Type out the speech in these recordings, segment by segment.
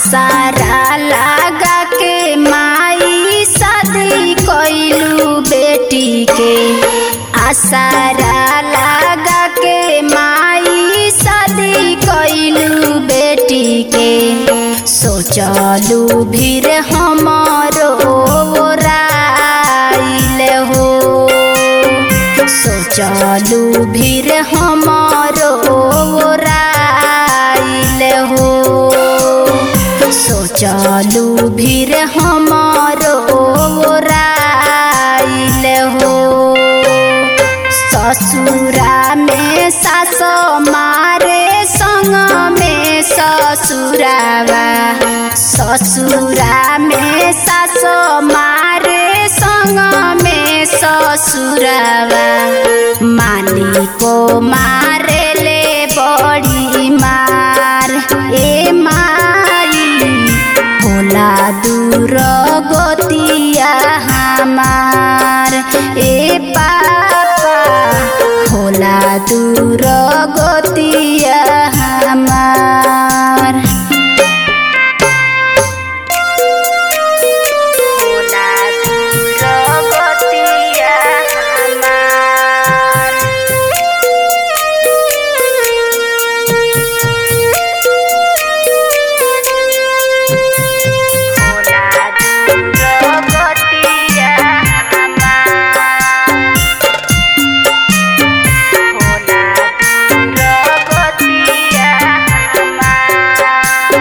आसारा लगा के माई शादी कैलू बेटी के आसारा लगा के माई शादी कैलू बेटी के सोचलू भीर हमारो राइल हो सोचलू भीर हमारो राइल हो सोचलू भीर हमारो राइल हो ससुरा में सास मारे संग में ससुरावा ससुरा में सास मारे संग में ससुरावा माली को मारे ले बड़ी मार ए माई होला दूर गोतिया हमार ए पापा होला दूर गोतिया हमार होला दूर गोतिया हमार होला दूर गोतिया हमार होला दूर गोतिया हमार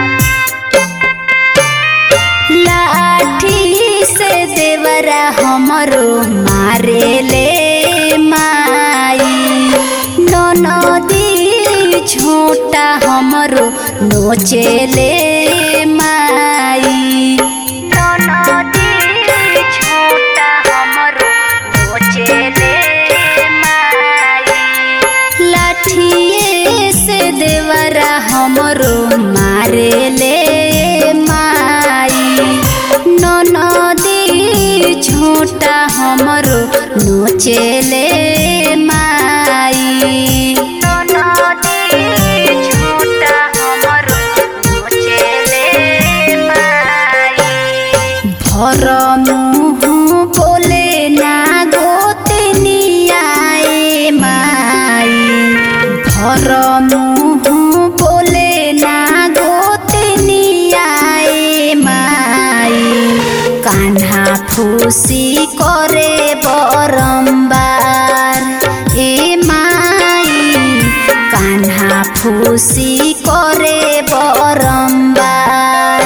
लाठी से देवरा हमरो मारे ले माई नदी छोटा हमरो नोचे ले माई नदी छोटा हमरो नोचे ले माई लाठिए से देवरा हमरो मारे ले माई नदी छोटा हमरो नोचे ले माई नदी छोटा हमरो नोचे ले माई भर मुँह बोले ना गोतनियाए माई भर मुँह बोले ना गोतनियाए माई कान्हा फूसी करे बरम्बार ए माई कान्हा फूसी करे बरम्बार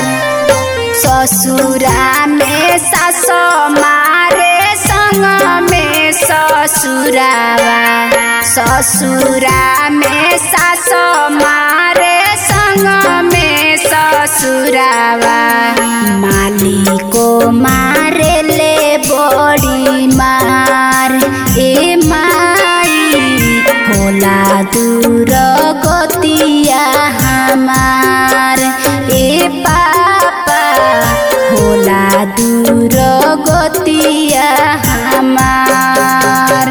ससुरा में सास मारे संग में ससुरावा ससुरा में सास मारे संग में ससुरावा माली को मारे ले बड़ी मार ए माई होला दूर गतिया हमार ए पापा होला दूर गतिया हमार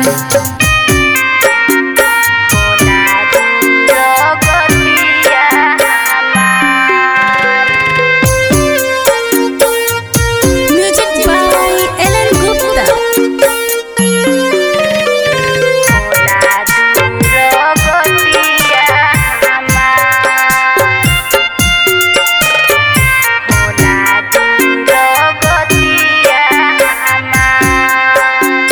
होला दूर गतिया हमार Music by Ellen Gupta. होला दूर गतिया हमार होला दूर गतिया हमार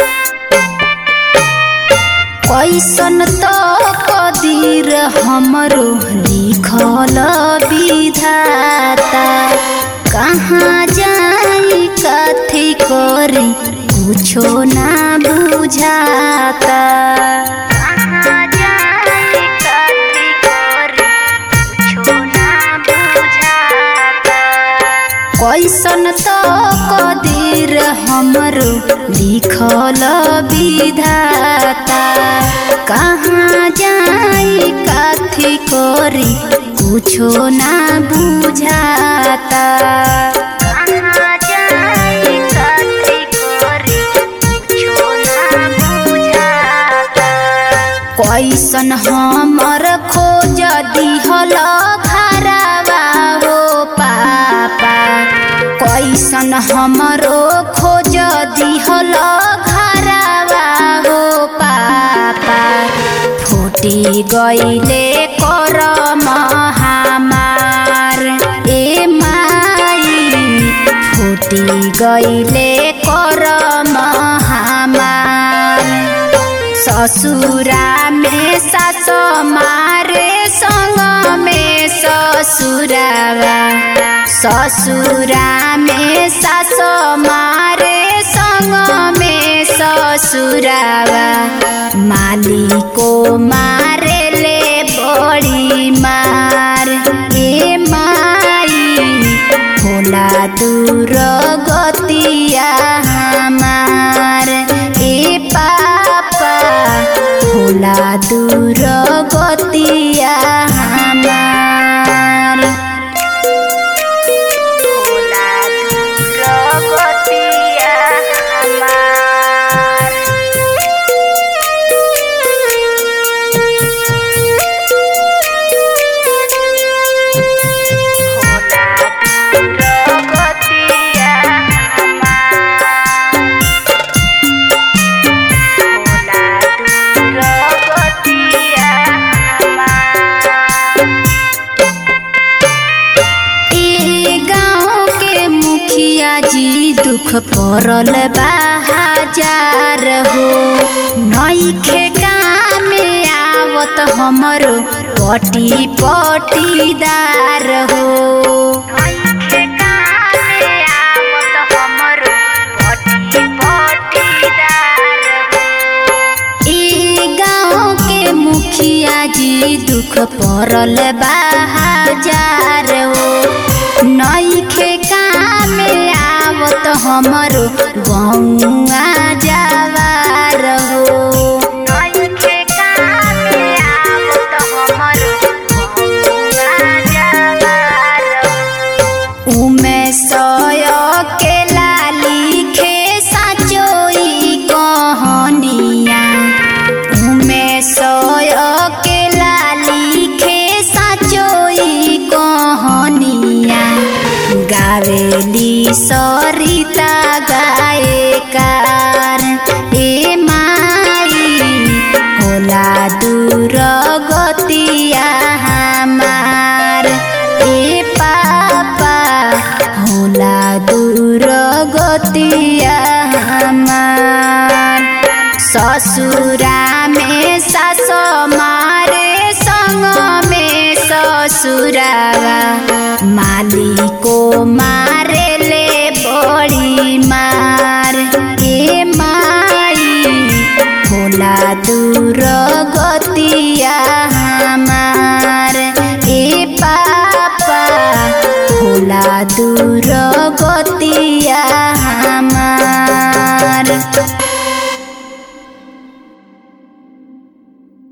कैसन त कदीर हमरो लिखल विधाता कहाँ जाई कथी करी कुछो ना बुझाता कहाँ जाई कथी करी कुछो ना बुझाता कैसन त कदीर हमरो लिखल विधाता कहाँ जाई काथी करी कुछो ना बुझाता कहाँ जाई काथी करी कुछो ना बुझाता कैसन हमर खोज दिहल घरवा हो पा कैसन हमरो खोज दिहल घरवा हो पापा फूटी गईले कर हमार ए माई फूटी गईले कर हमार ससुरा में सास मारे संग में ससुरावा ससुरा में सास मारे संग में ससुरावा मालिको मारे ले बड़ी मार ए माई होला दूर गतिया हमार ए पापा होला दूर गतिया हमार होला दूर गतिया हमार होला दूर गतिया हमार होला दूर गतिया हमार ए गाँव के मुखिया जी दुख पड़ल बा हजार हो नईखे काम में आवत हमरो पटी पटीदार हो नईखे काम में आवत हमरो पटी पटीदार हो ई गाँव के मुखिया जी दुख पड़ल बा हजार हो नईखे काम आवत हमरो गौआ जवार हो नईखे काम आवत हमरो गौआ जवार हो उमे सय के लाली खे साचोई कहनिया उमे सय के लाली खे साचोई कहनिया गावेली सरिता गायकार ए माई होला दूर गतिया हमार ए पापा होला दूर गतिया हमार ससुरा में सास मारे संग में ससुरावा मालिको मारे ले बड़ी मार ए माई होला दूर गतिया हमार ए पापा होला दूर गतिया हमार